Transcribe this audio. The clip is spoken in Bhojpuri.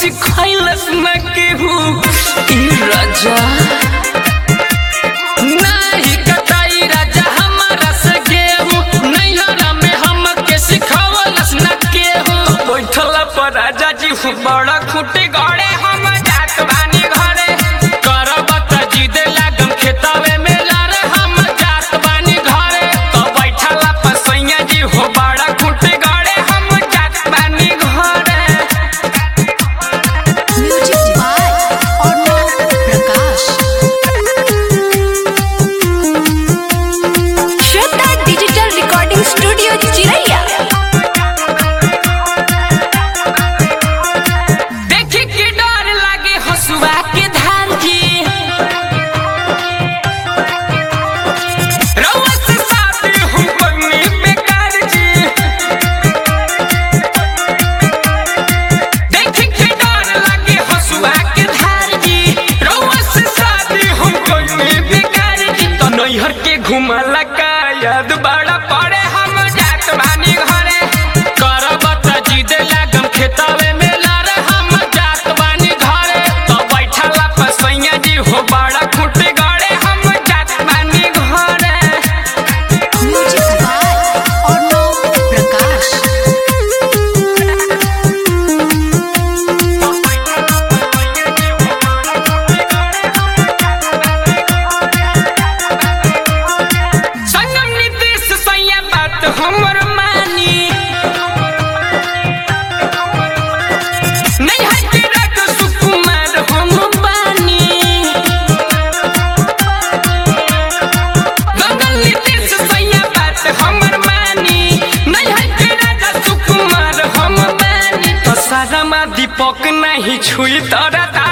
सिखैलस न केहू ई राजा नाही कटाई राजा हमारा से गेहूं नैहरा में हमके सिखवलस न केहू बैठला पर राजा जी हूँ बड़ा खूटे गड़े हम जात बानी घरे करब त जिद लागम खेतावे में लारे हम जात बानी घरे तो बैठला पर सैया जी हो बड़ा खूटे गड़े हम जात बानी घरे म्यूजिक बाय अर्णव प्रकाश श्रद्धा डिजिटल रिकॉर्डिंग स्टूडियो चिरैया देखी के डर लागे हसुआ के धार जी रउआ से शादी हम बनी बेकार जी देखी के डर लागे हसुआ के धार जी रउआ से शादी हम बनी बेकार जी तो नैहर के घुमला का याद बड़ा पड़े हम जात बानी घरे करब त जिद लागम खेतावे में लारे हम जात बानी घरे तो बैठला पर सैया जी हो बड़ा खुटे गड़े हम जात बानी घरे म्यूजिक बाय अर्णव प्रकाश संगम नीतीश सैया बात हमर मानी नहीं है कि रख सुकुमार हम बानी गगन नीतीश सैया बात हमर मानी नहीं है कि राजा सुकुमार हम बानी तो सारा मा दीपक नहीं छुई तोरा